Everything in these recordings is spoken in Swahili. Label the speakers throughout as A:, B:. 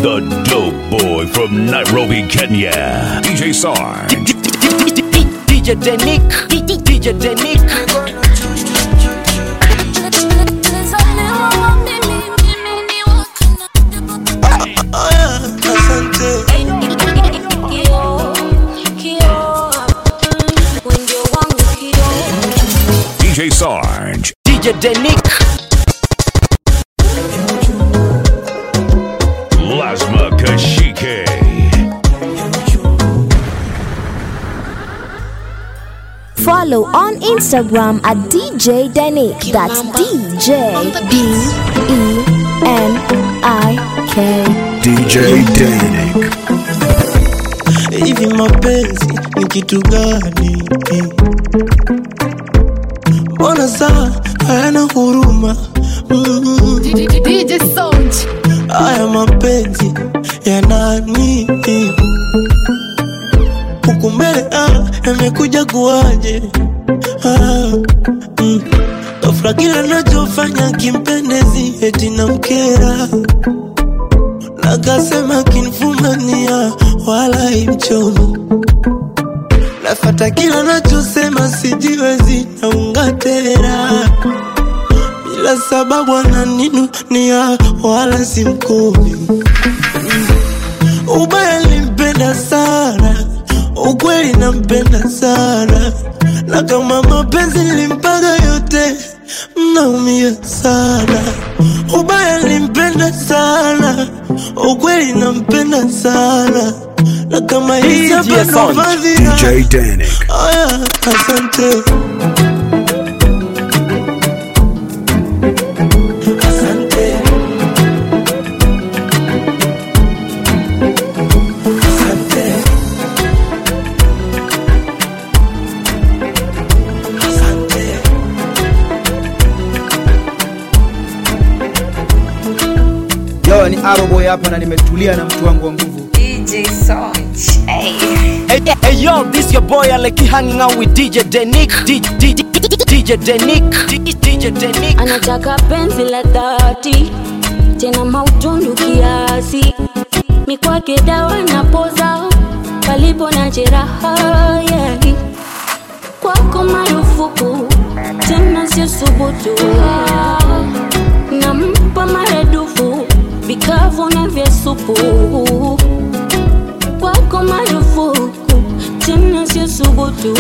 A: The dope boy from Nairobi, Kenya. DJ Sarge.
B: DJ Denik, DJ Denik.
C: Asante.
A: DJ Sarge.
B: DJ Denik.
A: Lasma Kashike.
D: Follow on Instagram at DJ Denik. That's DJ D E N I K.
E: DJ Danik.
C: Hivi mapenzi ni kitu gani? Mbona saa hayana huruma? Mm.
F: DJ Sound.
C: Haya mapenzi ya nani? Huku mbele ah, yamekuja kuwaje? Ah, mm. Ghafla kila nachofanya kimpendezi eti namkera nakasema kinfumania wala imchomo nafata kila nachosema sijiwezi naungatera bila sababu ananinunia wala simkumi ubaya limpenda sana ukweli nampenda sana na kama mapenzi nilimpaga yote mnaumia sana ubaya limpenda sana ukweli nampenda sana na kama hii hapa
B: DJ
C: ndo
B: Sound.
C: fadhila
E: DJ Danik.
C: aya asante asante asante asante
G: Yo, ni Aroboy hapa na nimetulia na mtu wangu wa nguvu.
F: DJ Sound. Hey.
B: Hey, hey yo, this your boy Aleki hanging out with DJ Denik. DJ, DJ Denik. DJ Denik.
H: anataka penzi la dhati tena mautundu kiasi mikwake dawa na poza palipo na jeraha yeah. kwako marufuku tena sio subutu nampa maradufu vikavu na vya supu kwako marufuku tena sio subutu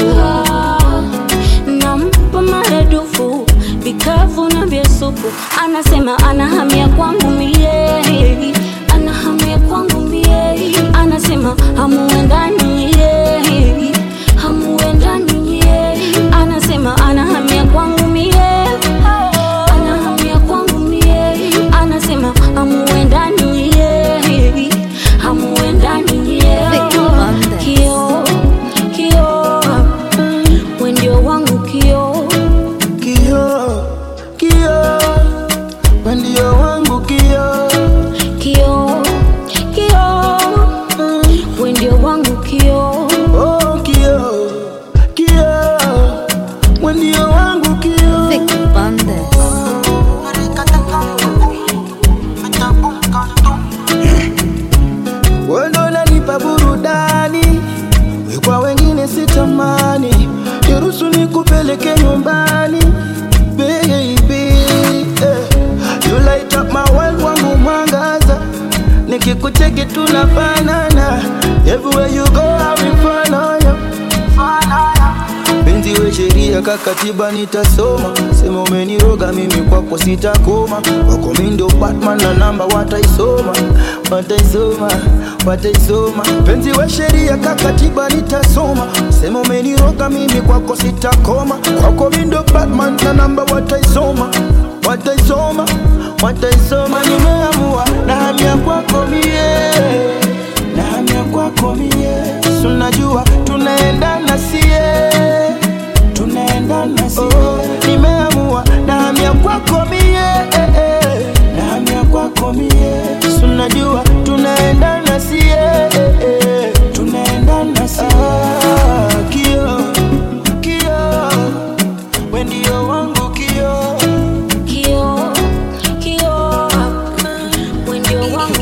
H: nampa maradufu vikavu na vya supu anasema anahamia kwangu mie anahamia kwangu mie anasema hamuendani ye hamuendani ye anasema anahamia kwangu mie anahamia kwangu mie anasema hamuendani ye hamuendani ye kio kio wendio wangu kio
C: kio kio wendio wangu kio
H: kio kio wendio wangu kio
C: oh kio kio wendio wangu kio wendo unanipa burudani we kwa wengine sitamani niruhusu nikupeleke nyumbani baby eh. you light up my world wangu mwangaza nikikucheki tunafanana everywhere you go I will follow you penzi we sheria kakatiba nitasoma sema umeniroga mimi kwako sitakoma wako mindo batman na namba wataisoma wataisoma wataisoma penzi we sheria kakatiba nitasoma sema umeniroga mimi kwako sitakoma kwako mindo batman na namba wataisoma wataisoma wataisoma nimeamua na hamia kwako mie na hamia kwako mie sunajua tunaendana sie tunaendana sie oh, nimeamua na hamia kwako mie eh, eh. na hamia kwako mie sunajua tunaendana sie eh, eh. tunaendana sie ah, kio kio wendio wangu kio
H: kio kio wendio wangu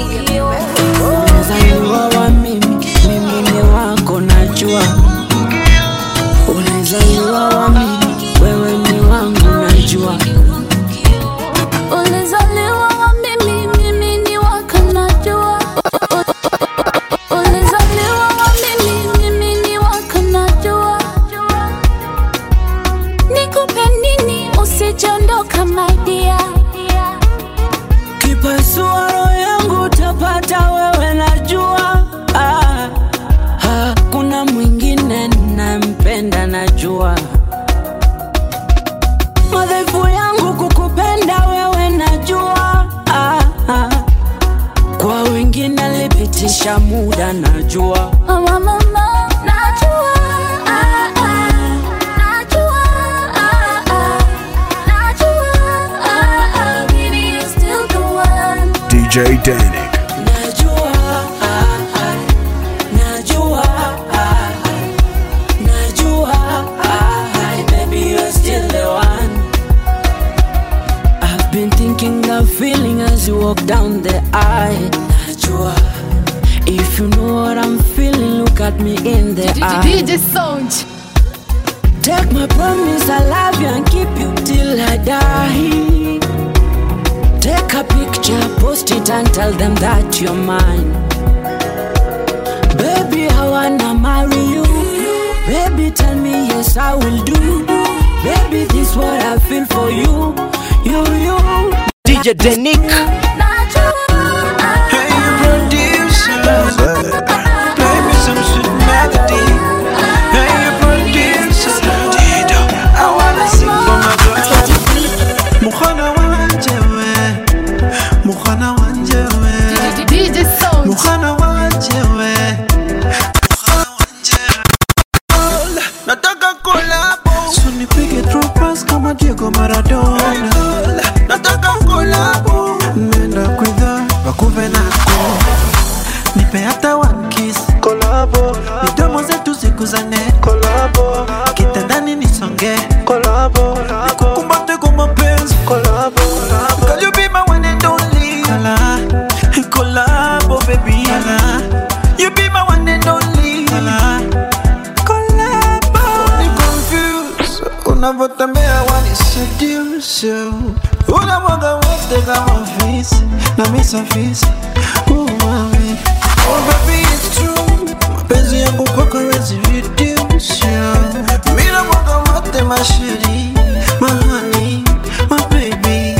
H: kwa wengine alipitisha muda najua
I: Oh, mama, najua, ah, ah, najua, ah, ah, najua, ah, ah, baby, you're still the one.
E: DJ Danik.
H: najua ah, ah, najua ah, ah, najua ah, ah, baby you're still the one I've been thinking that feeling as you walk down the aisle najua if you know what I'm feeling look at me in the eye
F: DJ Sound.
H: Take my promise, I love you and keep you till I die. Take a picture, post it and tell them that you're mine. Baby, I wanna marry you. Baby, tell me yes, I will do. Baby, this what I feel for you. You, you.
B: DJ Denik.
I: Najua, ah,
J: Hey, you producer, play me some sweet melody. Hey, you producer, I wanna sing for my girl. Mukhana wanje we, mukhana wanje we,
F: DJ Sound.
J: mukhana wanje we, mukhana wanje we. Nataka kolabo, so nipige through pass kama Diego Maradona. Nataka kolabo, nenda kwidha wakuve nako nipe hata one kiss kolabo midomo zetu zikuzane kolabo kitandani nisonge kolabo nikukumbate kwa mapenzi kolabo Can you be my one and only Kala. kolabo baby Kala. you be my one and only Kala. kolabo ni confused unavyotembea wani seduce unamwaga wote kama fisi na misafisi umami oh baby it's true mapenzi yangu kwako wezi reduce mina mwaga wote masheri mahani mababy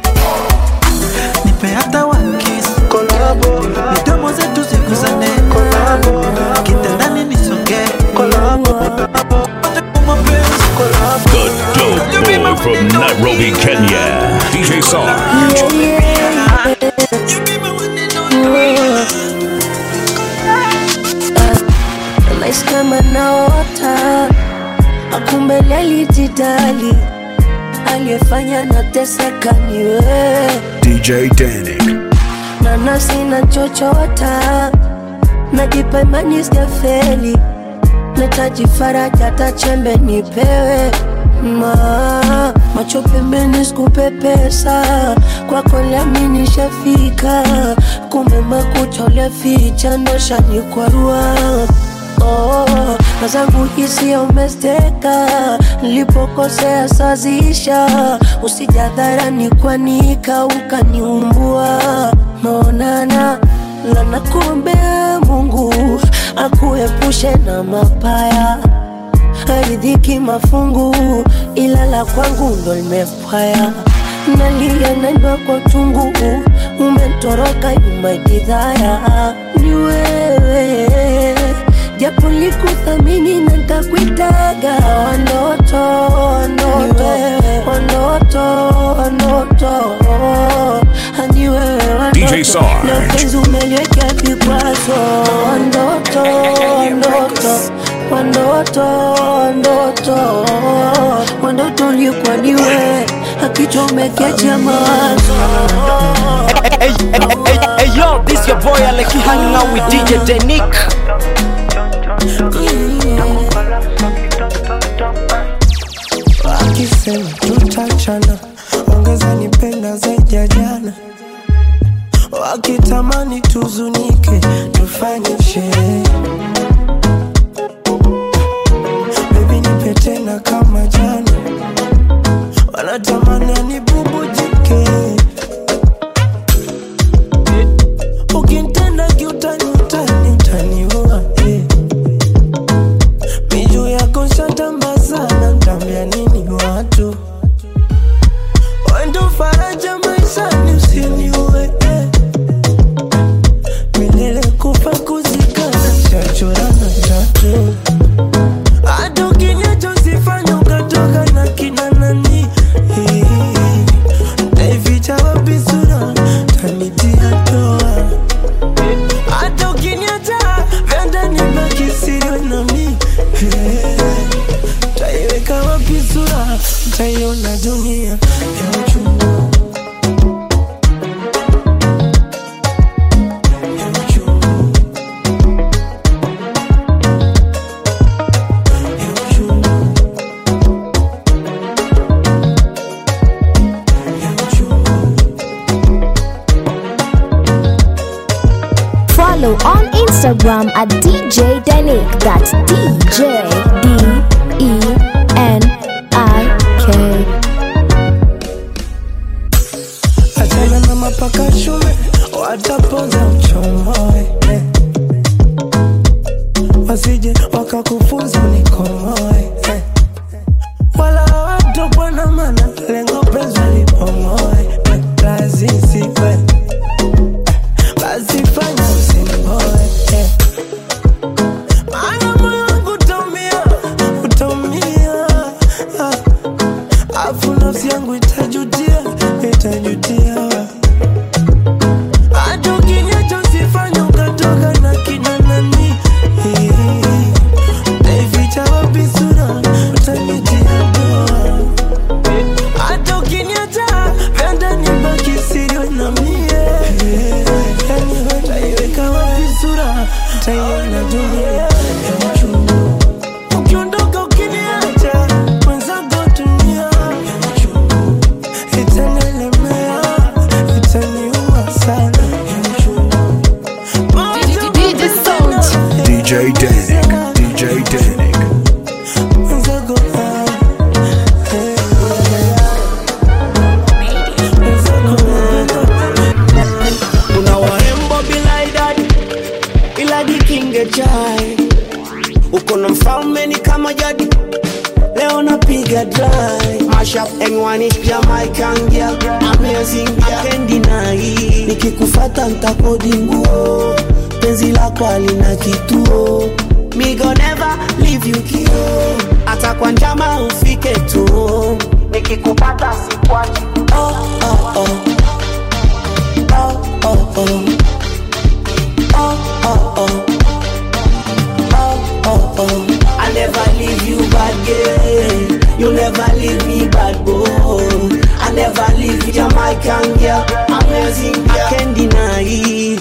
J: nipe hata one kiss kolabo midomo zetu zikuzane kolabo kitandani nisonge kolabo mapenzi kolabo
A: The dope boy from Nairobi, Kenya. DJ Sarge.
K: Nahisi kama naota, akumbe alijidali, aliyefanya nateseka ni wewe,
E: DJ Danik.
K: na nafsi nachochota, najipa imani sijafeli, nahitaji faraja, hata chembe nipewe ma macho pembeni sikupe pesa kwako lami nishafika kumbe makucha uliaficha ndo shanikwarua oh, na zangu hisia umesteka nilipokosea sazisha usijadharani kwanika ukaniumbua maonana lana kuombea mungu akuepushe na mapaya haridhiki mafungu ila la kwangu ndo limepwaya nalia naimba kwa tungu umetoroka yumaidhaya ni wewe japo likuthamini na ntakuitaga wanoto wanoto wanoto wanoto hani wewe wanoto
A: DJ Sarge.
K: Leo penzi umeliwekea vikwazo wanoto wanoto wandoto wandoto wandoto ulikuwa ni wewe akichomekea mawazo
B: Hey, hey, hey, hey, yo, this your boy Aleki hanging out with DJ Denik.
J: akisema tutachana ongeza nipenda zaidi ya jana wakitamani tuzunike tufanye sherehe bebi nipe tena kama jana wanatamani anibubujike ukintenda kiutani utani utaniua eh. miju yako shatamba sana ntambia nini watu wendo faraja maishani usiniue eh. milele kufa kuzikana shacho
D: Follow on Instagram at DJ Denik. That's DJ D E N I K.
K: achana na mapaka shume watapoza uchomoe eh. wasije wakakufunza nikomoe eh. wala watokwa na mana lengo penzi lipomoe eh. lazisiwe basi fanya usimboe eh. maana moyo wangu utaumia utaumia ah. afu nafsi yangu itajutia itajutia hata ukinyacho sifanya ukatoka na kina nani taificha wapi sura utanitia doa hata ukiniacha penda nibaki siri na mie yani wewe utaiweka wapi sura utaiona dunia ya uchungu ukiondoka ukiniacha mwenzako dunia ya uchungu itanelemea itaniua sana ya uchungu
F: DJ Sound.
E: DJ Danik. DJ Danik.
K: mwenzako ah, eh,
L: kuna warembo bila idadi ila jikinge chai uko na mfalme ni kama jadi leo napiga dry mashup engwani jamaican girl amazing girl kendi nai nikikufata ntakodi nguo penzi lako alina kituo me go never leave you kio hata kwa njama ufike tu nikikupata sikwachi oh, oh, oh. Oh, oh, oh. Oh, oh, oh. Oh, oh, oh. I never leave you bad girl. You never leave me bad boy. I never leave you Jamaican girl. Amazing girl. I can't deny it.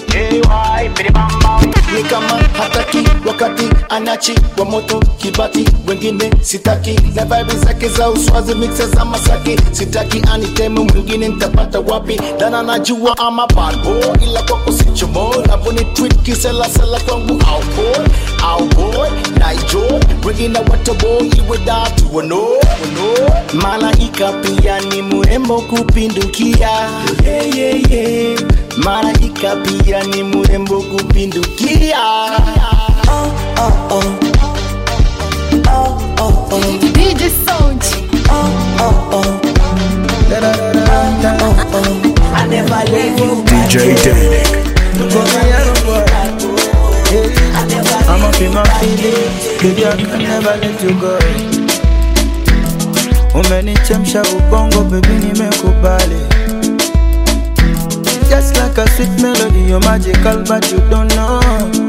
M: ni kama hataki wakati anachi wa moto kibati wengine sitaki na vibe zake za uswazi mixe za masaki sitaki aniteme mwingine nitapata wapi dana najua ama bad boy ila kwako sichomo navoni tweet kiselasela kwangu au boy au boy naijo wengine watobo iwe datu wano wano malaika pia ni mrembo kupindukia yeah, yeah, yeah. malaika pia ni mrembo kupindukia
L: Oh, oh, oh. Oh, oh, oh.
F: DJ Sound.
L: Oh, oh, oh. Oh, oh. I never leave you
E: DJ Danik.
C: I'm up in my feelings, baby I can never let you go. Umenichemsha ubongo baby nimekubali Just like a sweet melody you're magical but you don't know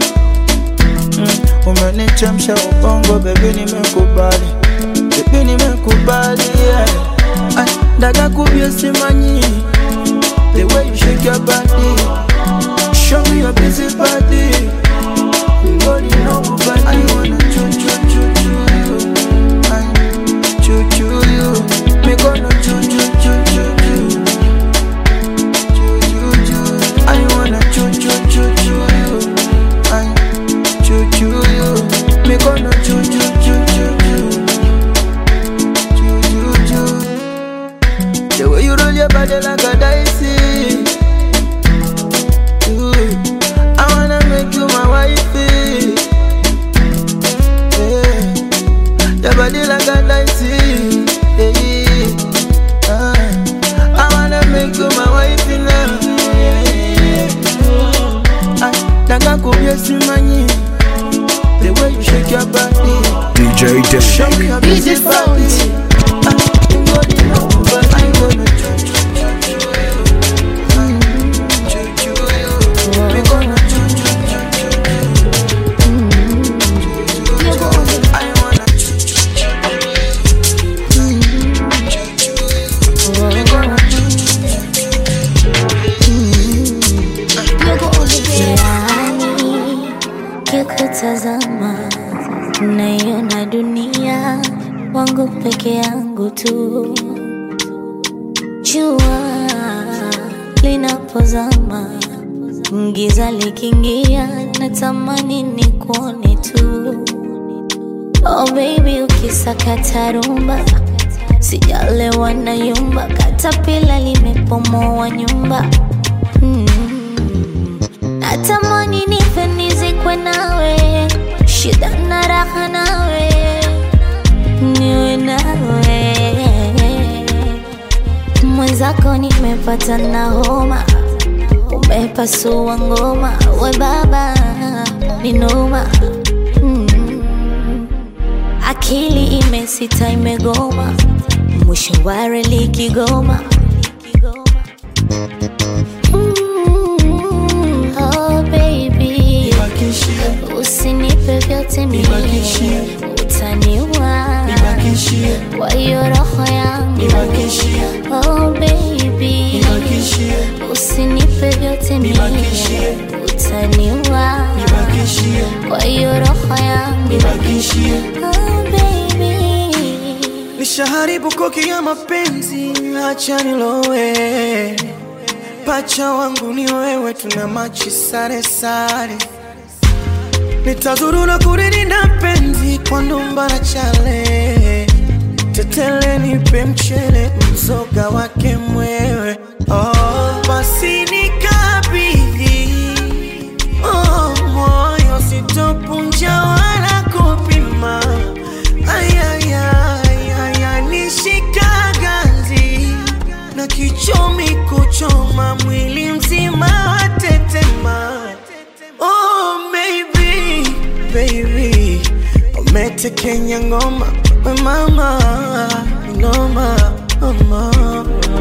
C: mm. Umenichemsha ubongo baby nimekubali Baby nimekubali yeah. Ay, Dada kubye simanyi The way you shake your body Show me your busy body Body no body I wanna choo choo choo choo you I choo choo you Me gonna choo choo choo choo choo Choo choo choo I wanna choo choo choo choo you I choo choo you Me gonna choo choo choo choo choo Choo choo choo The way you roll your body like a dicey Ooh, I wanna make you my wifey. Yeah. Your body like a dicey. Yeah. Ah, I wanna make you my wifey now. Yeah. Ah, Nataka kubye simanyi. The way you shake your body.
E: DJ
C: Show me
E: Danik.
C: your
F: DJ
C: busy
F: Sound.
C: body. Ah, you body no but I gonna choo choo choo choo you. Mm, choo choo you. Me gonna choo choo choo choo you. I wanna choo choo choo choo you. Mm, choo choo you. Me gonna choo choo
N: Yani kikutazama naiona dunia wangu peke yangu tu. Jua linapozama giza likiingia natamani ni kuone tu oh baby ukisakata rumba sijalewa na yumba katapila limepomoa nyumba mm. natamani nife nizikwe nawe shida na raha nawe niwe nawe mwenzako nimepata na homa umepasua ngoma we baba ni noma mm. akili imesita imegoma mwisho wa reli kigoma Mm, oh baby usinipe vyote mie utaniua kwa hiyo roho yangu oh baby usinipe vyote mie utaniua kwa hiyo roho yangu oh baby
K: nishaharibu koki ya mapenzi, acha nilowe. Pacha wangu ni wewe, tuna machi sare sare. Nitazurura kuririnda penzi kwa ndumba na chale. Tetele nipe mchele, mzoga wake mwewe. Oh, basi nikabidhi oh, moyo sitopunja wala kupima ayayaya nishika ganzi na kichomi kuchoma mwili mzima watetema oh, maybe, baby umetekenya ngoma we mama noma mama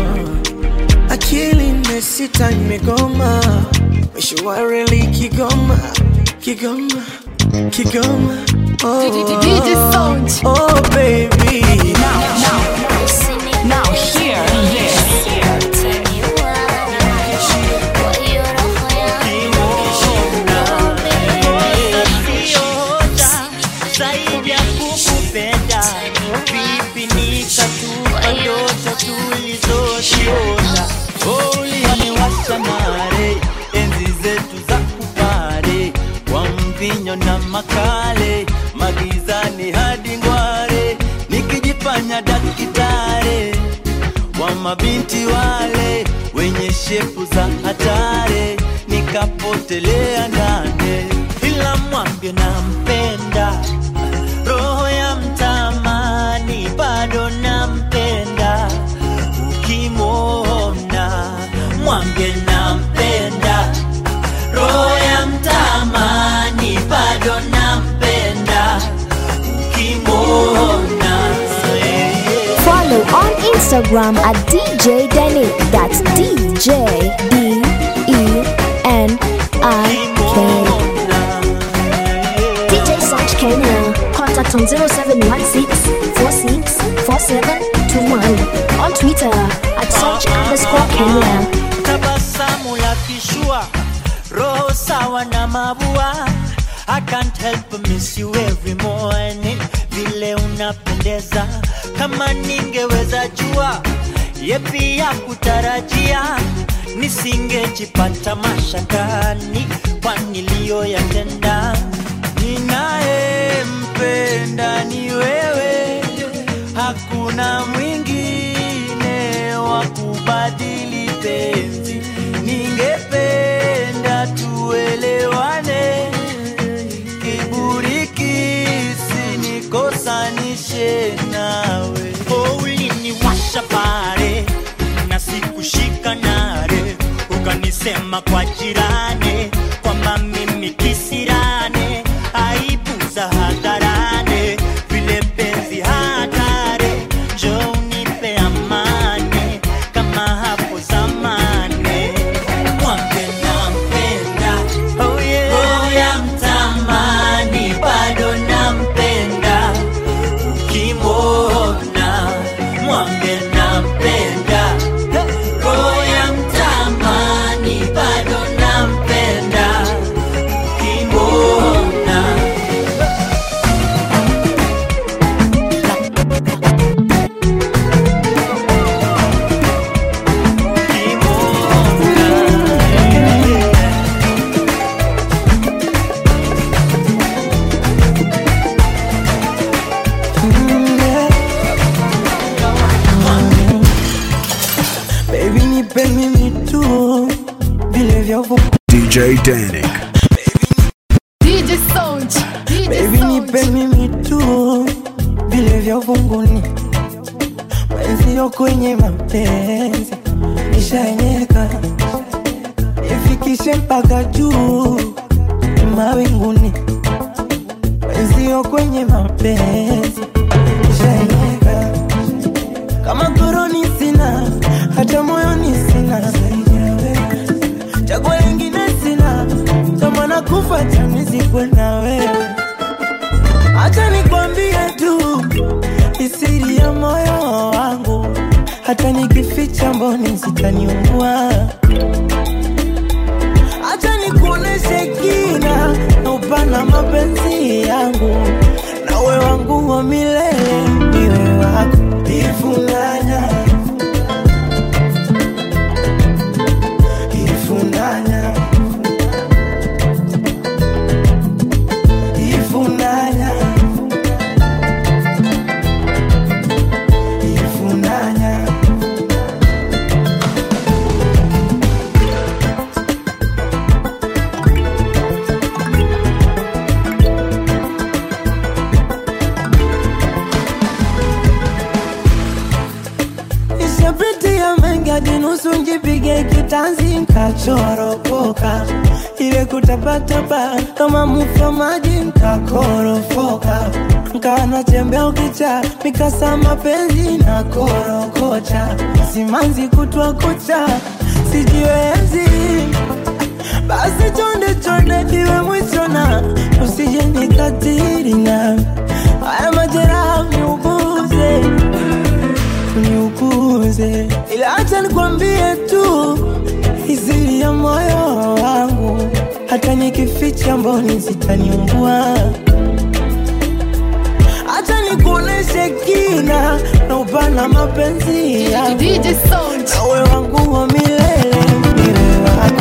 K: akili imesita imegoma mwisho wa reli kigoma kigoma kigoma oh,
F: DJ Sound.
K: oh baby
F: Now, now, now hear this.
O: zaidi ya kukupenda vipi nikatupa ndoto tulizoziota uliniwasha nare enzi zetu za kupare kwa mvinyo na makale magizani hadi ngware nikijifanya dakitare wa mabinti wale wenye shepu za hatare nikapotelea ndane ila mwambie nampenda roho ya mtamani bado nampenda ukimwona mwambie nampenda roho ya mtamani bado nampenda ukimwona
D: Follow on Instagram at DJ Denik. That's DJ D E N I K. DJ Search Kenya. Contact on 0716 46 4721. On Twitter at search underscore Kenya.
O: tabasamu la kishua roho sawa na mabua I can't help but miss you every morning vile unapendeza kama ningeweza jua yepi ya kutarajia nisingejipata mashakani kwa niliyoyatenda ninayempenda ni wewe hakuna mwingine wa kubadili penzi ningependa tuelewane kiburi kisinikosanishe nawe oh, uliniwasha pale na sikushika nare ukanisema kwa jirani kwamba mimi kisirane aibu za hadharane vile penzi hatare jo unipe amani kama hapo zamani mwambe nampenda oh yeah. roho ya mtamani bado nampenda ukimwona mwambe nampenda roho ya mtamani bado nampenda
E: Danik.
P: DJ Sound, DJ
K: Baby nipe mimi tu vile vya uvunguni, mwenzio kwenye mapenzi nishaenyeka, nifikishe mpaka juu mawinguni, mwenzio kwenye mapenzi nishaenyeka, kama koroni sina, hata moyoni sina chaguo lingine sina, kama nakufa chanizikwe na wewe. Acha nikwambie tu isiri ya moyo wangu, hata nikificha mboni zitaniungua. Acha nikuoneshe kina na upana mapenzi yangu, nawe wangu wa milele, niwe wako ifunanya ifunanya ifunanya ifunanya Nishapitia mengi hadi nusu njipige kitanzi nkachoropoka, ile kutapatapa kama mufa maji nkakorofoka, nkawa natembea ukicha mikasa mapenzi na korokocha, simanzi kutwa kucha sijiwezi, basi chonde chonde iwe mwisho na usije nikatiri na haya majeraha niuguze niukuze, ila acha nikwambie tu izili ya moyo wangu, hata nikificha mboni zitaniumbua. Acha nikuoneshe kina na upana mapenzi yangu, nawe wangu wa milele, niwe wako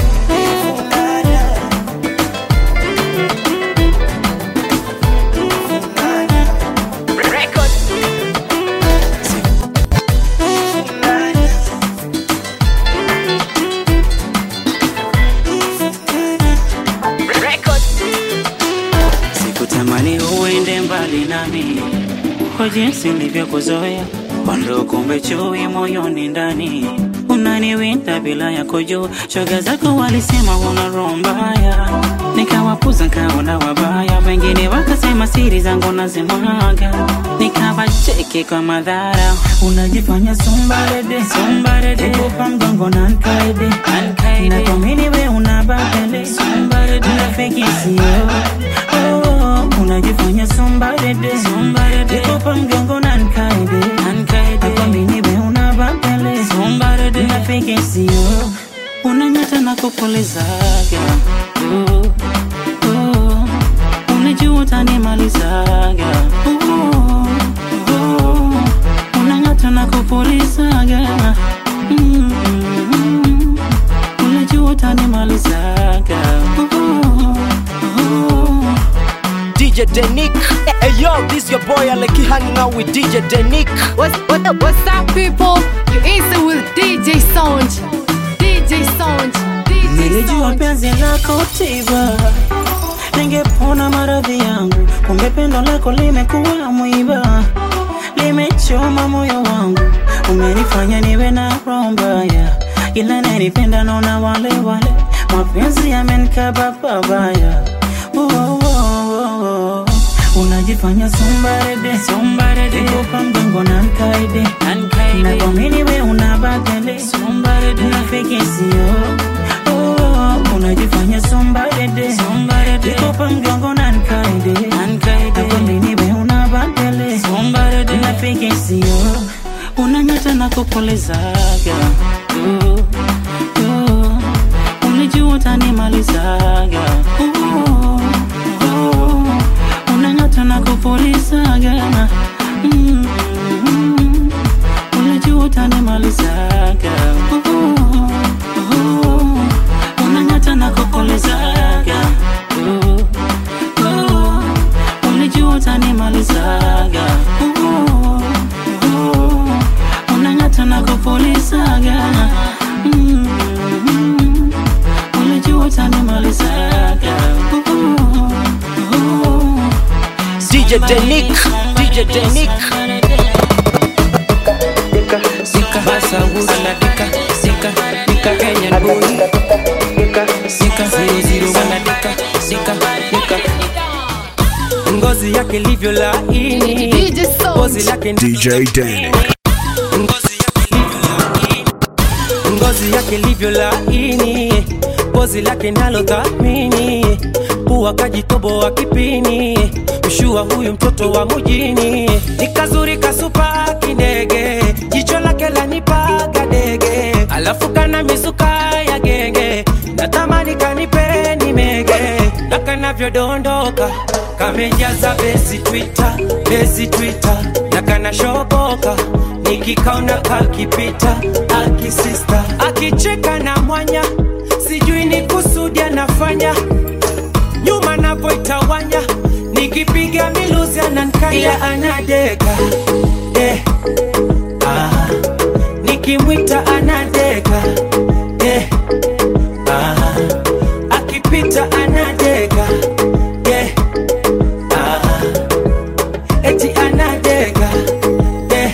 Q: Sikutamani uende mbali nami kwa jinsi nilivyokuzoea, kwando kumbe chui moyoni ndani unaniwinda bila ya kujua. Shoga zako walisema una roho mbaya, nikawapuza nkaona wabaya, wengine wakasema siri zangu nazimwaga, nikawacheki kwa madhara. Unajifanya sombarede sombarede, kupa mgongo na nkaide nkaide, na kuamini we una babele sombarede, unafiki sio oh, unajifanya sombarede sombarede, kupa mgongo na nkaide nkaide, na kuamini we una babele sombarede, unafiki sio unanyata na kupulizaga uh, uh, unajua utanimalizaga uh, uh, unang'ata na kupulizaga mm, mm, unajua utanimalizaga uh, uh,
B: DJ Denik. Hey yo, this your boy Aleki hanging out with DJ Denik.
P: What's, what, what's up, people? You answer with DJ Sound. DJ Sound. DJ
Q: Nilijua penzi lako tiba, ningepona maradhi yangu, kumbe pendo lako limekuwa mwiba, limechoma moyo wangu, umenifanya niwe na roho mbaya, ila nanipenda naona wale wale, mapenzi yamenikaba pabaya. Oh, oh, oh, oh. Unajifanya sombarede sombarede, kupa mgongo na nkaide nkaide, na kuamini we una badele sombarede, unafiki sio oh, unajifanya sombarede sombarede, kupa mgongo na nkaide nkaide, na kuamini we una badele sombarede, unafiki sio unanyata na kupulizaga uh, uh, ulijua utanimalizaga uh, uh, unang'ata na kupulizaga mm, mm, unajua utanimalizaga uh, uh, unang'ata na kupulizaga uh, uh, unajua utanimalizaga uh, uh, unang'ata na kupulizaga
B: DJ Denick, DJ Denick.
R: Sika basa wura na dika Sika dika Kenyan boy Dika Sika zero zero wana dika Sika dika Ngozi yake livyo laini Ngozi lake
E: DJ Danik.
R: ngozi yake livyo laini, pozi lake nalo dhamini, pua kajitoboa kipini, mshua huyu mtoto wa mjini, ni kazuri kasupa kindege, jicho lake lanipaga dege, alafu kana mizuka ya genge, natamani kanipe nimege, na kanavyodondoka kamejaza besi Twitter, besi Twitter, na kanashoboka nikikaona kakipita akisista akicheka na mwanya sijui ni kusudi anafanya nyuma navoitawanya nikipiga miluzi anankaya anadeka eh. ah. nikimwita anadeka eh. ah. akipita anadeka eh. ah. eti anadeka eh.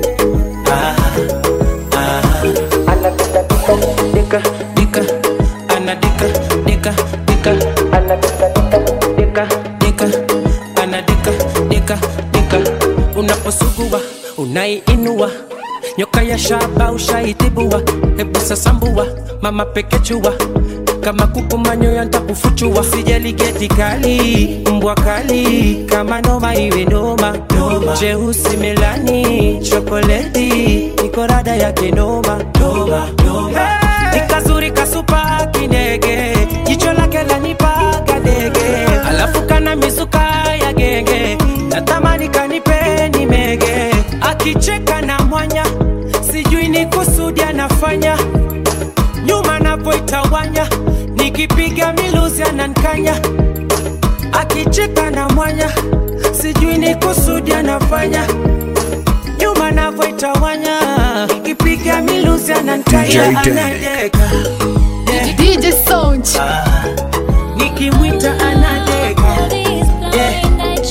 R: dika dika ana dika dika dika ana dika dika dika ana dika dika dika unaposugua unaiinua nyoka ya shaba ushaitibua hebu sasambua mama pekechua kama kuku manyoya ntakufuchua sijali geti kali mbwa kali kama noma iwe noma jeusi melani chokoleti niko rada yake noma noma noma ni kazuri kasupa kinege jicho lake lanipaga dege alafu kana mizuka ya genge natamani kanipe nimege akicheka na mwanya sijui ni kusudi anafanya nyuma napoitawanya nikipiga miluzi anankanya akicheka na mwanya sijui ni kusudi anafanya nyuma navoitawanya nikipiga miluzi anankanya
P: DJ Danik.
R: anadeka
P: DJ Sound.
R: nikimwita anadeka yeah.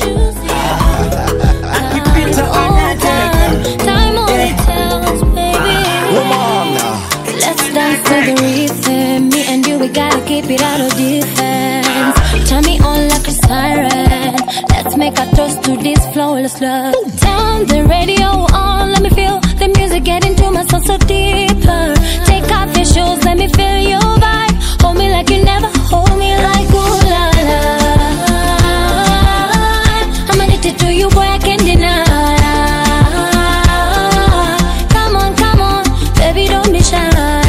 R: akipita anadeka
I: Time only tells, baby. Let's dance to the rhythm. Me and you, we gotta keep it out of defense. Turn me on like a siren. Let's make a toast to this flawless love. Turn the radio on, let me feel the music get into my soul so deeper. Take off your shoes, let me feel your vibe. Hold me like you never hold me like ooh la la. I'm addicted to you, boy, I can't deny. Come on, come on, baby, don't be shy.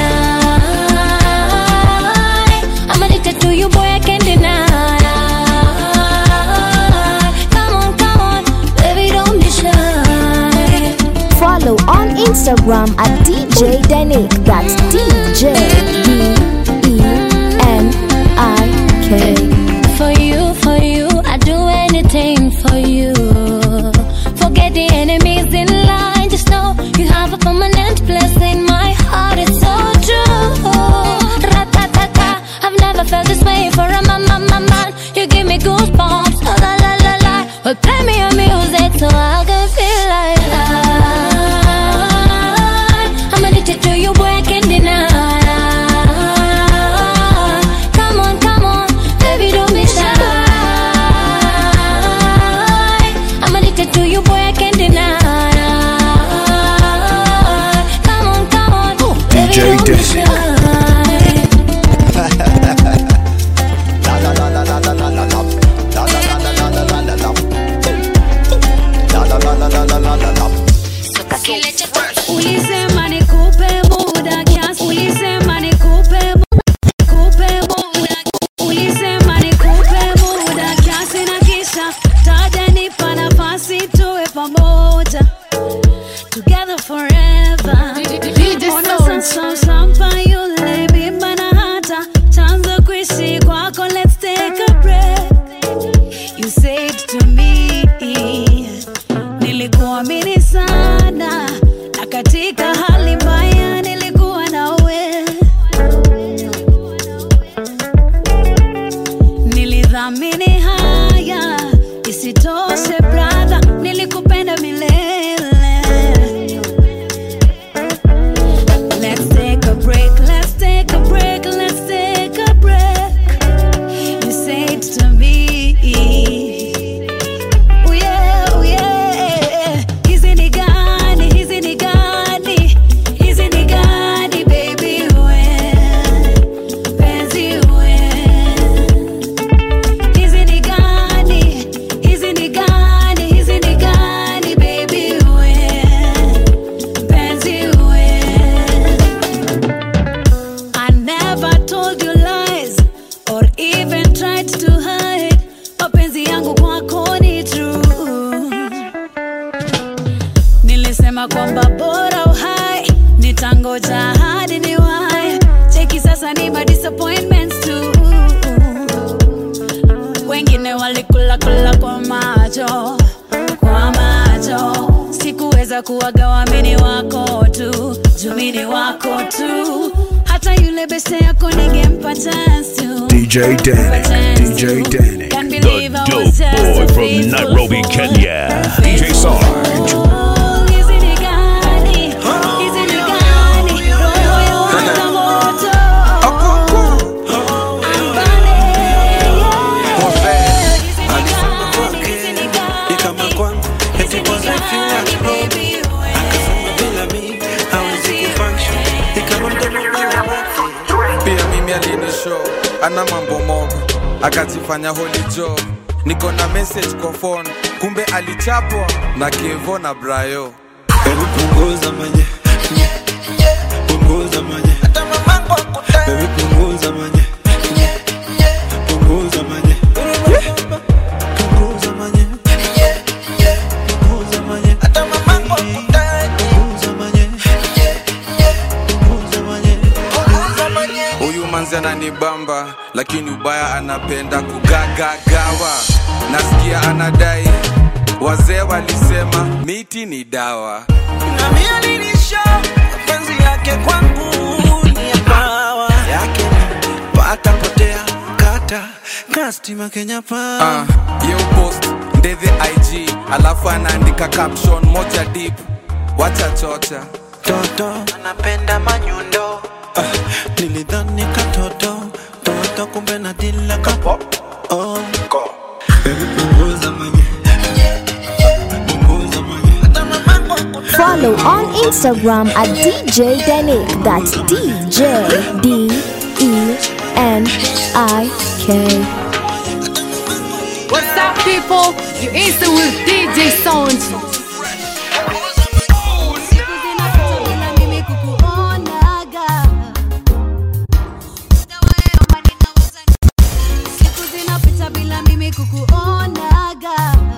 I: I'm addicted to you, boy, I can't deny. Come on, come on, baby, don't be shy.
D: Follow on Instagram at DJ Denik. That's DJ D E N I K.
I: For you, for you, I do anything for you. Forget the enemies in line. Just know you have a permanent place in my heart. It's so true. Ra-ta-ta-ta. I've never felt this way for a man, man, man, man. You give me goosebumps. Oh, la, la, la, la. Well, play me your music so I can feel like I. I'm addicted to you, boy, I can't deny. Come on, come on, baby, don't be shy. I'm addicted to you, boy, I can't deny. Come on, come on, baby,
E: DJ
I: don't be
E: Danik.
I: shy.
S: Ulisema nikupe muda kiasi, ulisema nikupe muda, nikupe muda, ulisema nikupe muda kiasi na kisha taja nipa nafasi tuwe pamoja together forever. Ona sasa sampa yule bimba na hata chanzo kuishi kwako, let's take a break. You said to me nilikuamini sana na katika hali mbaya nilikuwa nawe nilidhamini haya isitoshe bra to me. Oh yeah, oh yeah. Hizi ni gani, hizi ni gani, hizi ni gani, baby wewe, penzi wewe. Hizi ni gani, hizi ni gani, hizi ni gani, baby wewe, penzi wewe. I never told you lies or even tried to hide. Mapenzi yangu kwako ni true. Nilisema kwamba bora uhai, nitangoja hadi niwahi. Cheki sasa ni my disappointments too. Wengine walikula kula kwa macho, kwa macho. Sikuweza kuwagawa mini wako tu, juu mini wako tu. Hata yule beste yako ningempa chance tu.
E: DJ Danik, DJ Danik.
S: Can't
A: The
S: believe I
A: dope
S: was just
A: boy
S: a
A: from
S: faithful
A: Nairobi,
S: fool.
A: Kenya. DJ Sarge.
S: Oh, hizi ni gani? Hizi ni gani? Roho ya waka moto.
J: ikama kwangu eti cause I feel like home akasema bila mi hawezi kufunction ikama mdomo bila
T: pia mimi alini show ana mambo mob akajifanya holy joe niko na message kwa phone kumbe alichapwa na kevo na brayo
J: Baby punguza manye nye, nye, punguza manye hata mamangu akutaka Baby punguza manye nye, nye, punguza manye punguza manye nye, nye, punguza manye hata mamangu akutaka punguza manye nye, nye, punguza manye punguza manye
T: huyu manzi ananibamba lakini ubaya anapenda kugagagawa nasikia anadai wazee walisema miti ni dawa
J: na mimi alinisha penzi yake kwangu ni ya pawa yake ni pata potea kata kastima Kenya pa
T: Ah, ye upost ndethe ig alafu anaandika caption moja deep wacha chocha
J: toto anapenda manyundo ah, nilidhani katoto toto kumbe na dila kapo oh. Baby punguza manye punguza manye hata mamangu akutaka
D: Follow on Instagram at DJ Denik. That's DJ D E N I K.
P: What's up, people? You instant with DJ Sound.
S: Siku zinapita bila mimi kukuonaga. Siku zinapita bila mimi kukuonaga.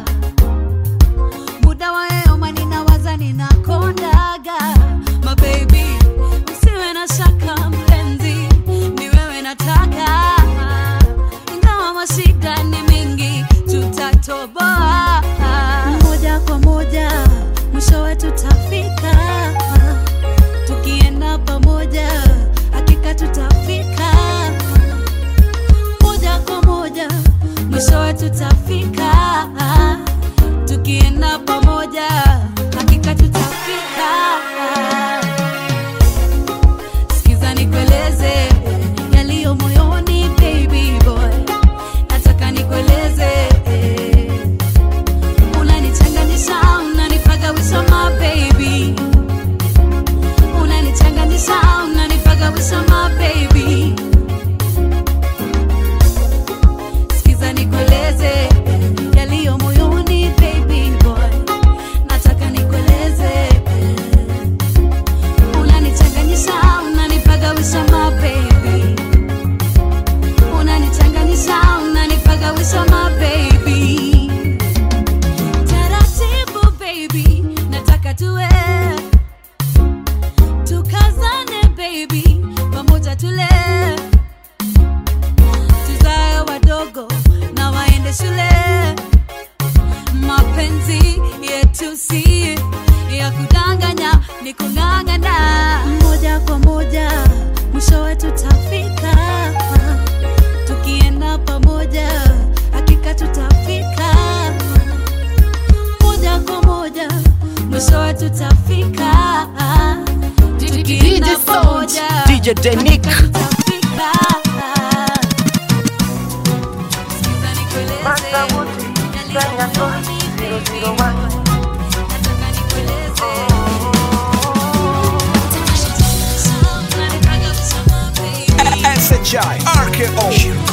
S: Muda wa yoma ninawaza ninakondaga. My baby, usiwe na shaka mpenzi, ni wewe nataka. Ingawa mashida ni mingi, tutatoboa moja kwa moja, mwishowe tutafika. Tukienda pamoja, hakika tutafika moja kwa moja, mwishowe tutafika. Tukienda pamoja, hakika tutafika. Sikiza nikueleze yaliyo moyoni, baby boy, nataka nikueleze unanichanganisha, unanipagawisha my baby, unanichanganisha, unanipagawisha my baby. Sikiza nikueleze yaliyo moyoni, baby boy, nataka nikueleze unanichanganisha, unanipagawisha my baby, unanichanganisha, unanipagawisha my baby. Taratibu baby, nataka tuwe tukazane baby, pamoja tule tuzae wadogo na waende shule. Mapenzi yetu si ya kudanganya, ni kung'ang'ana moja kwa moja, mwishowe tutafika. Tukienda pamoja, hakika tutafika moja kwa moja, mwishowe tutafika. Tukienda
B: DJ Sound,
S: pamoja,
B: DJ Denik.
S: hakika tutafika.
K: sauti Kenya Soul 001
E: SHI RKO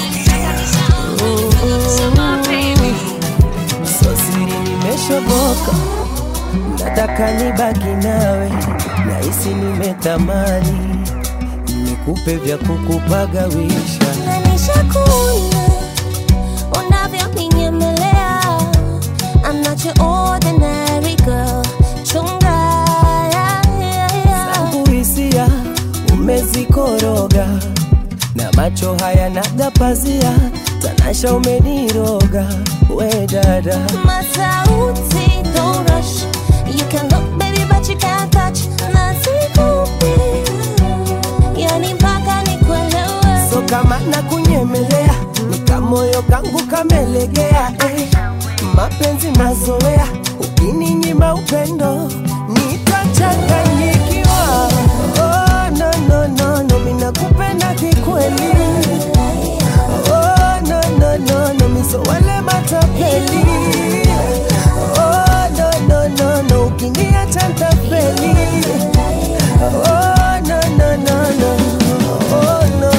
K: So siri nimeshoboka, nataka nibaki nawe, nahisi nimetamani nikupe vya kukupagawisha.
I: Nishakuona unavyoniyemelea. I'm not your ordinary girl. Chunga, yeah, yeah, yeah.
K: Zangu hisia umezikoroga na macho haya nagapazia, tanasha umeniroga we dada
I: Masauti, don't rush. You can look, baby, but you can't touch. Nasikupi, yani mpaka nikuelewe.
K: so kama nakunyemelea nikamoyo kangu kamelegea eh. mapenzi mazoea ukininyima upendo nitachanganyikiwa oh, no, no, no, no, minakupenda kikweli oh, no, no, no, no, miso wale matapeli oh, no, no, no, no, ukiniacha ntapeli oh, no, no, no, no, oh, no.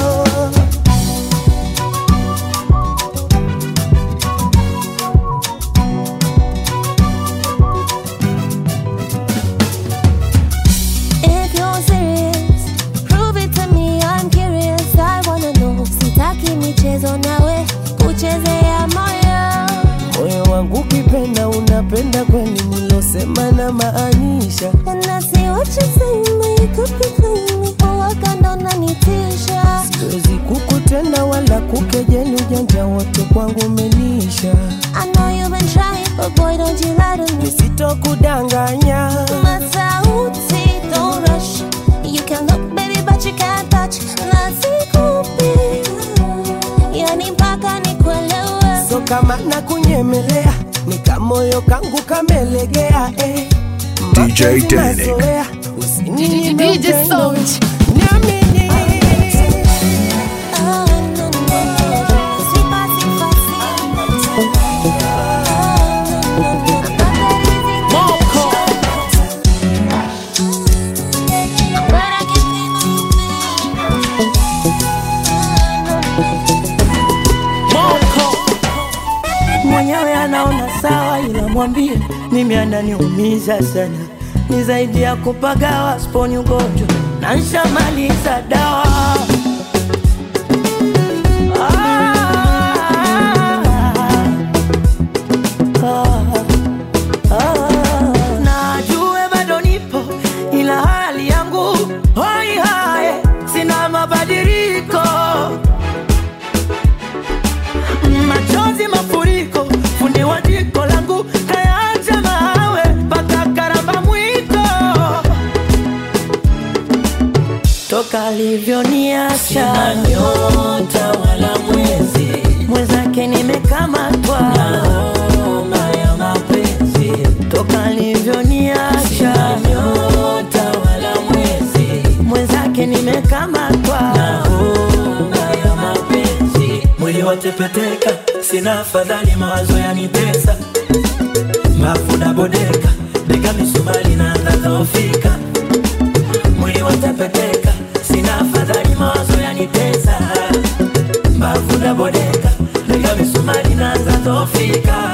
I: If you're serious, prove it to me. I'm curious. I wanna know. Sitaki michezo nawe kuchezea moyo.
K: moyo wangu ukipenda unapenda kweli nilosema na maanisha
I: And I see what you say, but you could be playing me. Uwakanda unanitisha.
K: siwezi kukutenda wala kukejeli ujanja wote kwangu umenisha
I: I know you've been trying, but boy, don't you lie to me.
K: nisitokudanganya
I: Masauti, don't rush. You can look, baby, but you can't touch. Nasikupi, yani mpaka nikuelewe.
K: so kama nakunyemelea nikamoyo kangu kamelegea eh.
E: DJ
K: Mapenzi
E: Danik.
K: mazoea, usininyime
P: DJ
K: upendo.
P: Sound.
K: Niamini. mwenyewe anaona sawa, ila mwambie mimi ananiumiza sana, ni zaidi ya kupagawa, sponi ugonjwa na nshamaliza dawa. Najue bado nipo ila hali yangu hoi hae, sina mabadiliko machozi mafuriko, fundi wa jiko langu kayaacha mawe mpaka karamba mwiko, toka alivyoniacha nyota wala mwezi, mwenzake nimekamatwa na homa ya mapenzi, toka alivyoniacha nyota wala mwezi, mwenzake nimekamatwa na homa ya mapenzi mwili watepeteka, sina afadhali, mawazo yanitesa, mafu na bodeka, bega misumari na nadhoofika, mwili watepeteka, sina afadhali, mawazo yanitesa, mafu na bodeka, bega misumari na nadhoofika.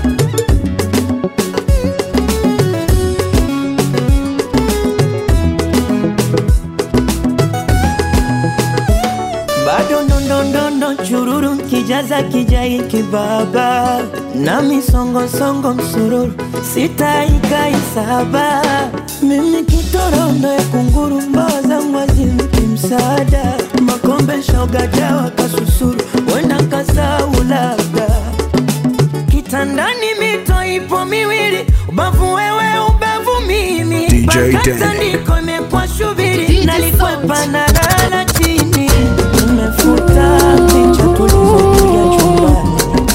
K: bado ndondondondo chururu kijaza kijai kibaba na misongosongo msururu sitaikaisaba mimi kitorondo ya kunguru mbawa zangu hazimki msaada makombe shoga jawa kasusuru wenda kasau labda kitandani mito ipo miwili ubavu wewe ubavu mimi
E: DJ
K: Mpaka
E: Danny.
K: tandiko imekuwa shubiri nalikwepa na lala chini umefuta picha tulizopiga chumbani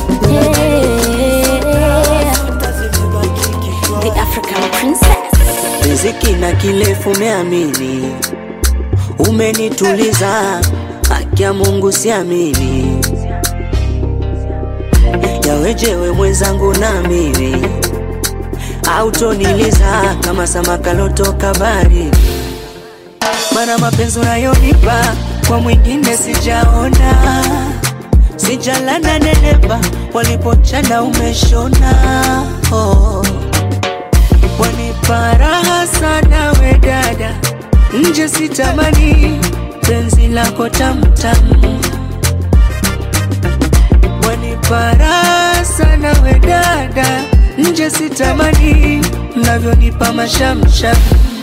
N: The African princess.
L: riziki na kilefu umeamini, umenituliza, haki ya Mungu siamini,
H: wejewe mwenzangu na mimi autoniliza kama samaka lotoka bari mana mapenzi unayonipa kwa mwingine sijaona sijalana nenepa walipochana umeshona oh. wanipa raha sana we dada nje sitamani penzi lako tamtamu wanipa raha sana we dada nje sitamani mnavyonipa mashamsham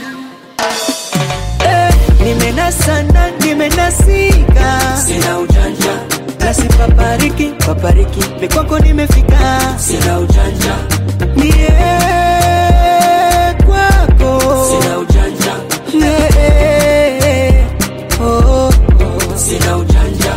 H: eh, nimenasana nimenasika sina ujanja nasipapariki papariki mikwako nimefika sina ujanja mie kwako sina ujanja yeah, oh, oh. sina ujanja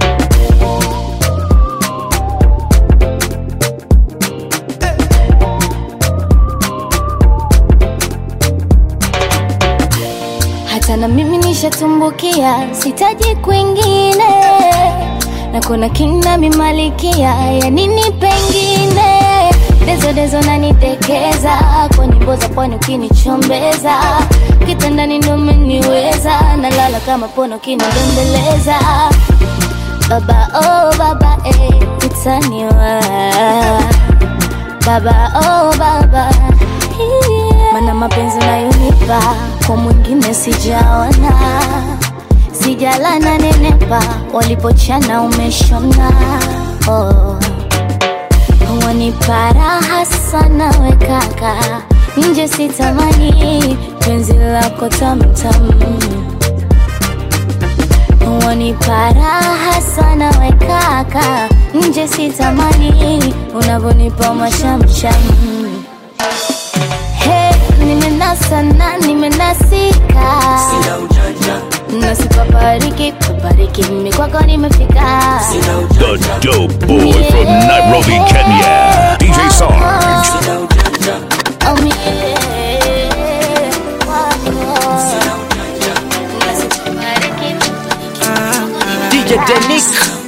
I: hata na mimi nishatumbukia sitaji kwingine na kuna kina mimalikia ya nini pengine dezo dezo nanitekeza kwa nyimbo za pwani ukinichombeza kitandani ndo umeniweza nalala kama pono kinidembeleza baba oh baba eh, utaniwa baba oh baba yeah. mana mapenzi unayonipa kwa mwingine sijaona sijalana nenepa walipochana umeshona oh. wanipa raha sana we kaka nje sitamani penzi lako tamtam wanipa raha sana we kaka nje sitamani unavyonipa mashamsham Hey, nimenasa na nimenasika
H: sina ujanja
I: nasipapariki papariki mimi kwako nimefika
A: The dope boy from Nairobi, Kenya. DJ Sarge.
I: Oh, yeah.
B: DJ Denik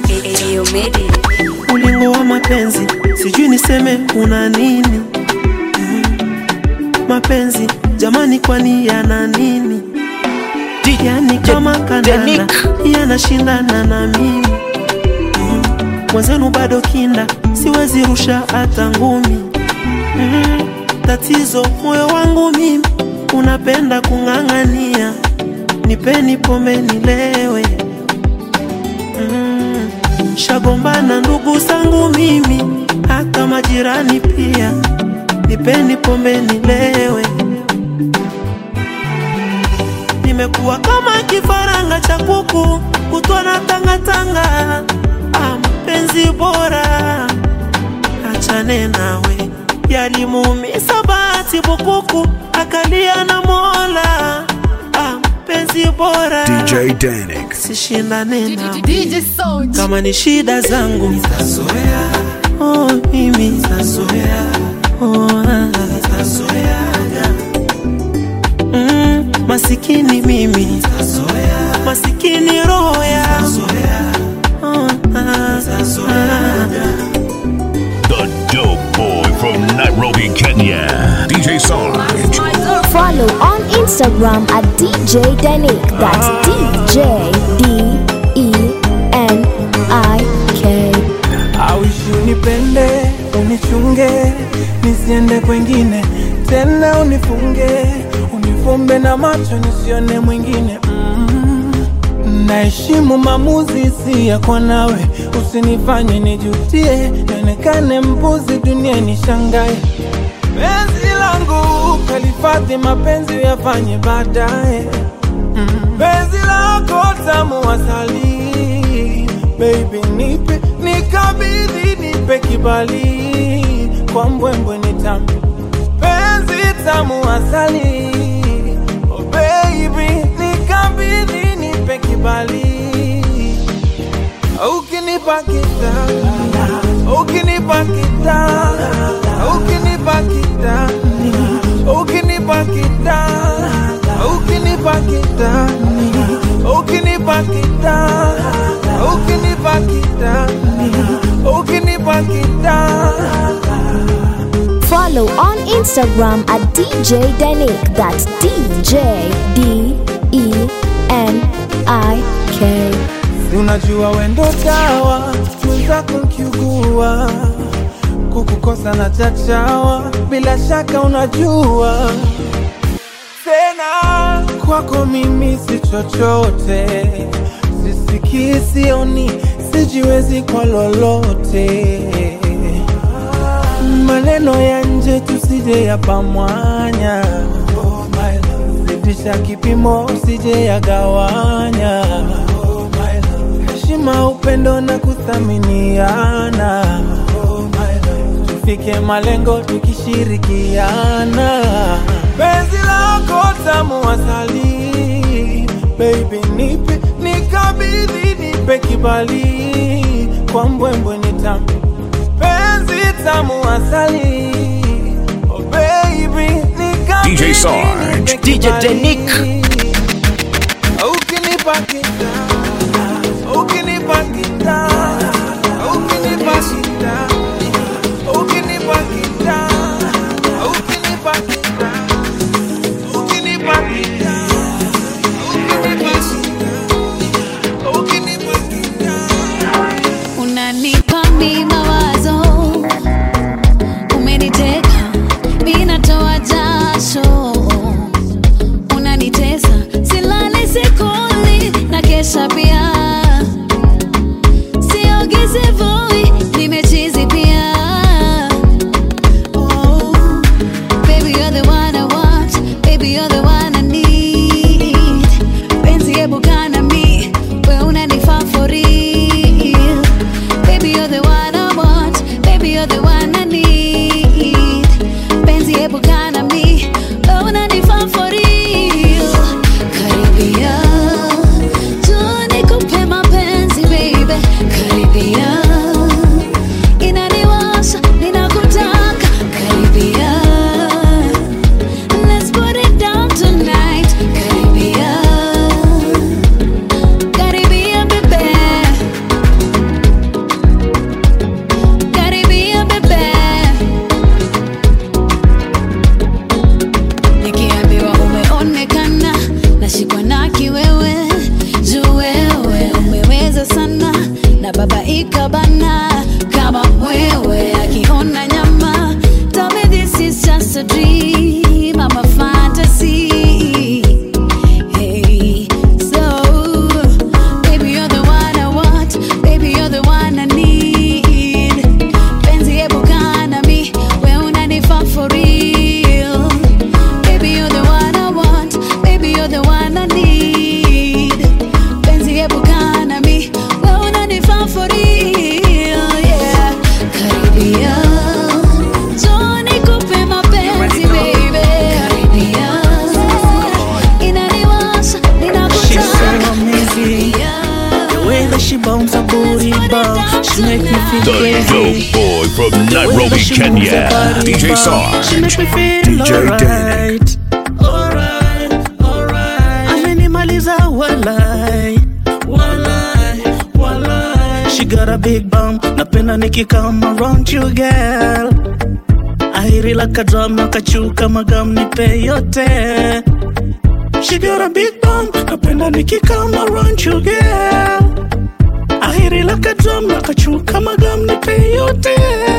Q: ulingo wa mapenzi sijui niseme una nini Mm. mapenzi jamani kwani yana nini yani kama kanana yanashindana na mimi Mm. mwenzenu bado kinda siwezi rusha hata ngumi Mm. tatizo moyo wangu mimi unapenda kung'ang'ania nipeni pombe nilewe mm. shagombana ndugu zangu mimi hata majirani pia nipeni pombe nilewe nimekuwa kama kifaranga cha kuku kutwa na tangatanga ah, mpenzi bora achane nawe yalimuumisa bahati bukuku akalia na mola ah, mpenzi bora
E: DJ Danik.
Q: sishindane nawe
P: DJ Sound.
Q: kama ni shida zangu nitazoea oh, mimi nitazoea oh, ah. mm, masikini mimi nitazoea masikini roho ya oh, ah, ah.
A: The dope boy from Nairobi, Kenya. DJ Sarge.
D: Follow on Instagram at DJ Denik. That's DJ D E N I K.
J: Awishi unipende, unichunge, nisiende kwengine tena, unifunge, unifumbe na macho nisione mwingine mm. Naheshimu maamuzi si yako nawe, usinifanye nijutie, nionekane mbuzi dunia nishangae. Penzi langu kalifadhi, mapenzi yafanye baadaye mm. Penzi lako tamu asali, baby nipe nikabidhi, nipe kibali kwa mbwembwe nitambe penzi tamu asali, oh baby nikabidhi, nipe kibali ukinipa kitanda, ukinipa kitanda, ukinipa kitani, ukinipa kitanda, ukinipa kitani, ukinipa kitanda, ukinipa kitani, ukinipa kitanda
D: follow on Instagram at DJ Denik. That's DJ D E N I K.
Q: Si unajua wendo dawa mwenzako kiugua kukukosa na chachawa bila shaka unajua tena kwako mimi si chochote sisikii sioni sijiwezi kwa lolote maneno ya nje tusije yapamwanya zidisha kipimo usije yagawanya heshima upendo na kuthaminiana tufike malengo tukishirikiana penzi lako tamu asali baby nipe nikabidhi nipe kibali kwa mbwembwe ni tamu penzi tamu asali oh baby nikabidhi
A: DJ Sarge.
Q: nipe
B: DJ
Q: kibali.
B: Denik.
Q: ukinipa kita ukinipa kita ukinipa kita ukinipa kita ukinipa kita ukinipa kita ukinipa kita
S: unanipa mi mawazo umeniteka mi natoa jasho unanitesa silali sikuli na kesha pia siogizi vui nimechizi pia oh, baby you're the one I want baby you're the one I need penzi hebu kana mi we unanifaa for real baby you're the one I want baby you're the one I need penzi hebu kana mi we unanifaa for real karibia tu nikupe mapenzi baby karibia inaniwasha ninakutaka karibia let's put it down tonight karibia karibia bebe karibia bebe nikiambiwa umeonekana nashikwa na kiwewe juu wewe umeweza sana na baba ikabana kama mwewe akiona nyama tell me this is just a dream I'm a fantasy hey so baby you're the one I want baby you're the one I need penzi hebu kaa na mi we unanifaa for real baby you're the one I want baby you're the one I need penzi hebu kaa na mi we unanifaa for real yeah karibia njoo nikupe mapenzi baby karibia inaniwasha
Q: She's so
S: ninakutaka
Q: amazing. The way that she bounce her booty bounce, she make me feel
A: The
Q: crazy.
A: dope boy from
Q: The way that
A: Nairobi,
Q: she moves her
A: Kenya.
Q: body
A: DJ
Q: bounce, She
A: Sarge.
Q: make me feel
A: DJ
Q: alright. Alright, alright. Amenimaliza walai, walai, walai. She got a big bum, napenda nikikam around you girl. Ahiri like a drum, nakachuka magam nipe yote. She got a big bum, napenda nikikam around you girl. Ahiri like a drum, nakachuka magam nipe yote.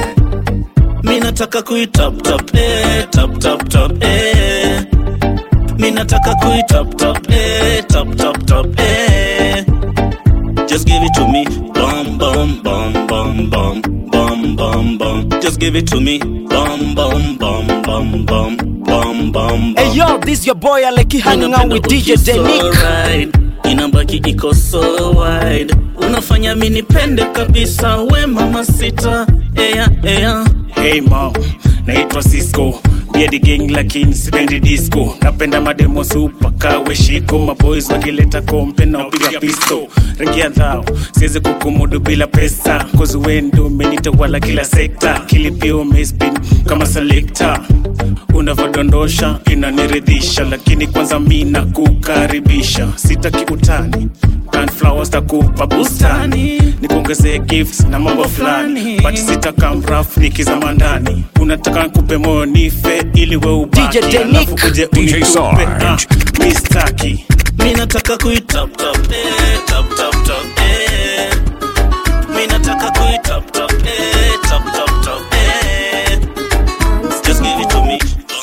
Q: Mi nataka kui top top eh, top top top eh. Mi nataka kui top top eh, top top top eh. Just give it to me, bum bum bum bum bum bum bum bum. Just give it to me, bum bum bum bum bum bum bum.
B: Hey yo, this your boy Aleki hanging out with DJ Denik.
Q: Denik. Inabaki iko so wide, unafanya mi nipende kabisa, we mama sita, ea ea.
U: Hey mom, naitwa Cisco Beard gang lakini sipendi disco napenda mademo super kawe shiko maboys wakileta kompe na upiga pisto rangi ya dhao siwezi kukumudu bila pesa kozi wendo umenitawala kila sekta kilipio umespin kama selekta unavyodondosha inaniridhisha lakini kwanza mi nakukaribisha sitaki utani plant flowers takupa bustani nikuongezee gifts na mambo fulani but sitaka mraf nikizama ndani unataka nkupe moyo nife ili we ubaki
B: DJ Denick.
U: alafu kuje
A: DJ
U: unitupe
A: Sarge.
U: ah, mistaki mi nataka kuitap tap eh, tap tap tap eh. mi nataka kuitap tap eh, tap tap tap eh. just give it to me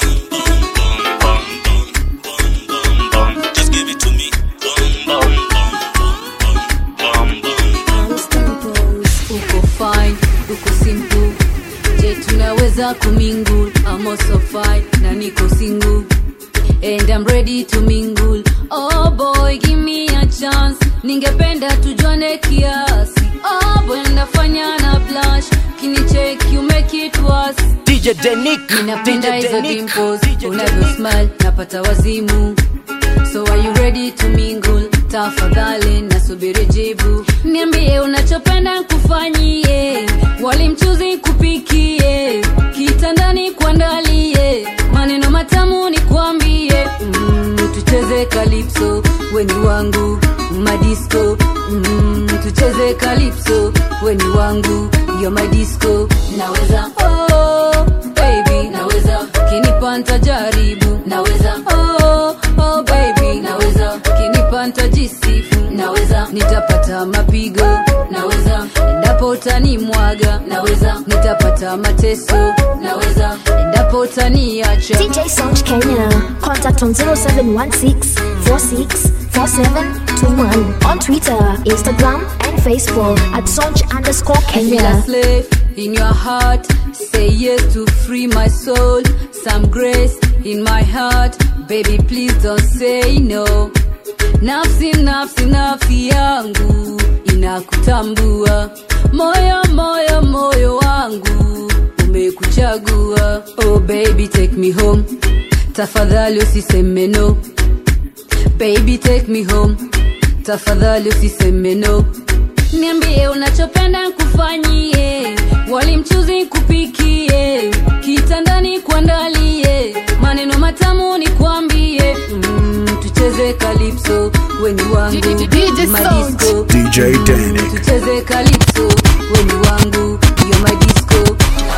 U: Just give it to me.
G: uko fine uko simple je tunaweza kumingle I'm also fine na niko single and I'm ready to mingle oh boy give me a chance ningependa tujuane kiasi oh boy nafanya na blush kinicheck you make it worse
B: DJ Denick
G: ninapenda
B: DJ
G: hizo
B: Denick
G: dimples unavyo smile napata wazimu so are you ready to mingle tafadhali nasubiri jibu niambie unachopenda kufanyie walimchuzi kupikie kitandani kuandalie maneno matamu ni kuambie mm, tucheze kalipso weni wangu madisco mm, tucheze kalipso weni wangu yo madisco naweza oh, baby naweza kinipa ntajaribu naweza oh, oh, baby naweza kinipa ntajisifu naweza nitapata mapigo naweza endapo utanimwaga naweza nitapata mateso naweza endapo utaniacha
D: DJ Sound Kenya. Contact on 0716 46 4721. On Twitter, Instagram, and Facebook at Sound underscore
G: I feel a
D: Kenya.
G: slave in your heart. Say yes to free my soul. Some grace in my heart. Baby, please don't say no. Nafsi, nafsi, nafsi yangu inakutambua. Moyo, moyo, moyo wangu umekuchagua. Oh baby, take me home. Tafadhali usiseme no. Baby, take me home. Tafadhali usiseme no niambie unachopenda kufanyie walimchuzi kupikie kitandani kuandalie maneno matamu ni kuambie mm, tucheze kalipso weni wangu
P: DJ
G: madisco
E: DJ Danny.
G: tucheze kalipso weni wangu yo madisco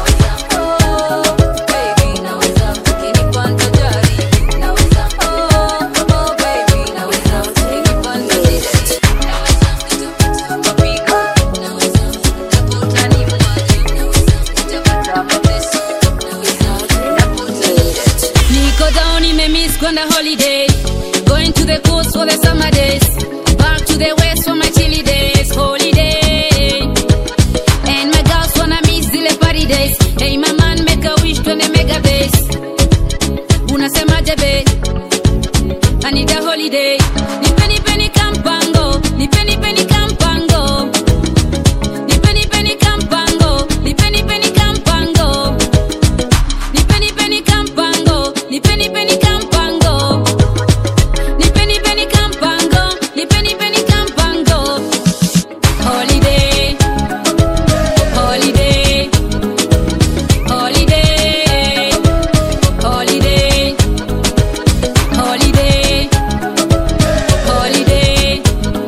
G: Niko down, nimemiss kwenda holiday. Going to the coast for the summer days. Back to the west for my chilly days. Holiday. And my girls wanna miss zile party days. Hey, my man, make a wish twende mega base. Unasemaje be? I need a holiday. Nipeni peni kampango. Nipeni peni kampango. Nipeni peni kampango. Nipeni peni kampango. Nipeni peni kampango, nipeni peni kampango. Nipeni peni kampango, nipeni peni kampango. Holiday, holiday, holiday, holiday, holiday, holiday,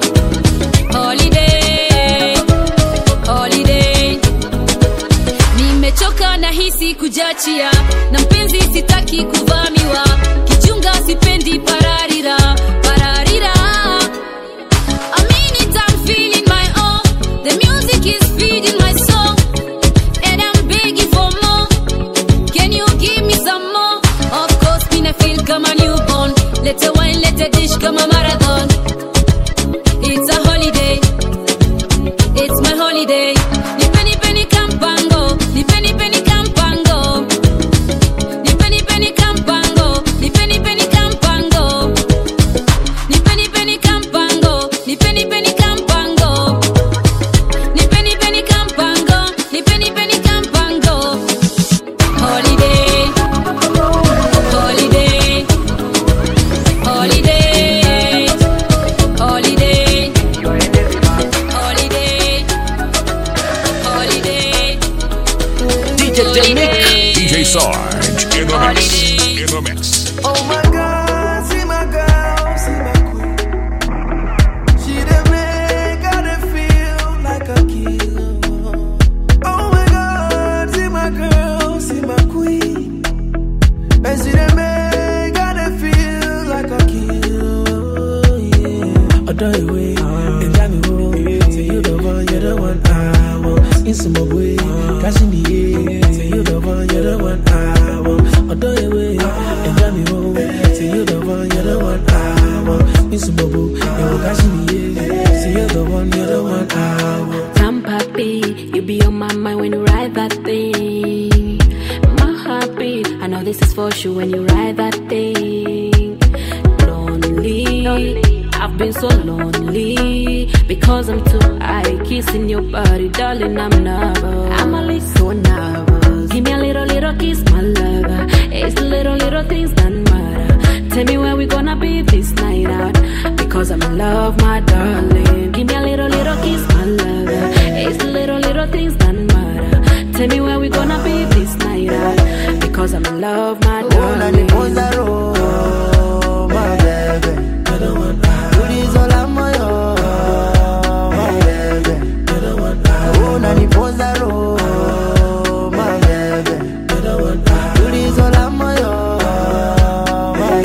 G: holiday, holiday. Nimechoka na hisi kujachia na mpenzi sitaki kuvamiwa kijunga sipendi pararira pararira I mean it, I'm feeling my own the music is feeding my soul and I'm begging for more can you give me some more of course mina feel kama newborn let a wine let a dish kama marathon it's a holiday it's my holiday nipeni peni kampango nipeni peni kampango nipeni peni kampango nipeni peni kampango nipeni peni kampango nipeni peni kampango nipeni peni kampango nipeni peni kampango holiday holiday holiday holiday holiday holiday
B: DJ Denick
A: DJ Sarge in the mix. In the mix.
J: Oh my God, see my girl, see my queen. She the
S: that thing. My heartbeat, I know this is for sure when you ride that thing. Lonely, I've been so lonely because I'm too high. Kissing your body, darling, I'm nervous. I'm a little so nervous. Give me a little, little kiss, my lover. It's the little, little things that matter. Tell me where we gonna be this night out. Because I'm in love, my darling. Give me a little, little kiss, my lover. It's the little, little things that matter. Tell me where we gonna be this night out. Because I'm in love, my darling.
C: Oh, my baby. Ulizola moyo, my baby. Unaniponza roho, my baby. Ulizola moyo, my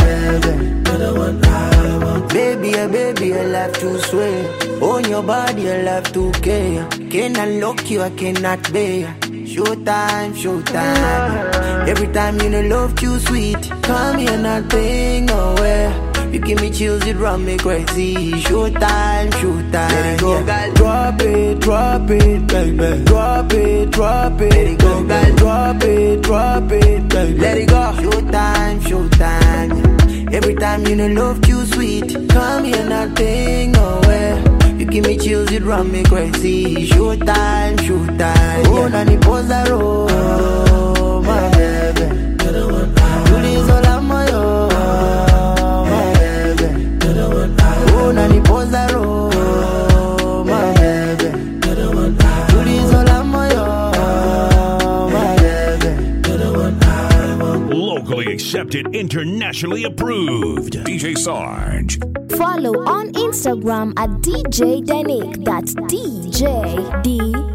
C: baby. Baby, yeah, baby, I love to swear. On your body, I love to care. Can I lock you? I cannot bear. Showtime, showtime. Every time you know love too sweet. Come here, nothing nowhere. You give me chills, it run me crazy. Showtime, showtime. Let it go, girl. Drop it, drop it, baby. Drop it, drop it. Let it go, girl. Drop it, drop it, baby. Let it go. Showtime, showtime. Every time you know love too sweet. Come here, nothing nowhere. You give me chills, it run me crazy. Showtime, showtime. Oh, nanipoza roho, my baby. Tulizola moyo, my baby. Oh, nanipoza roho, my baby. Tulizola moyo, my baby.
A: Locally accepted, internationally approved. DJ Sarge.
D: Follow on Instagram at DJ Denik. That's DJ D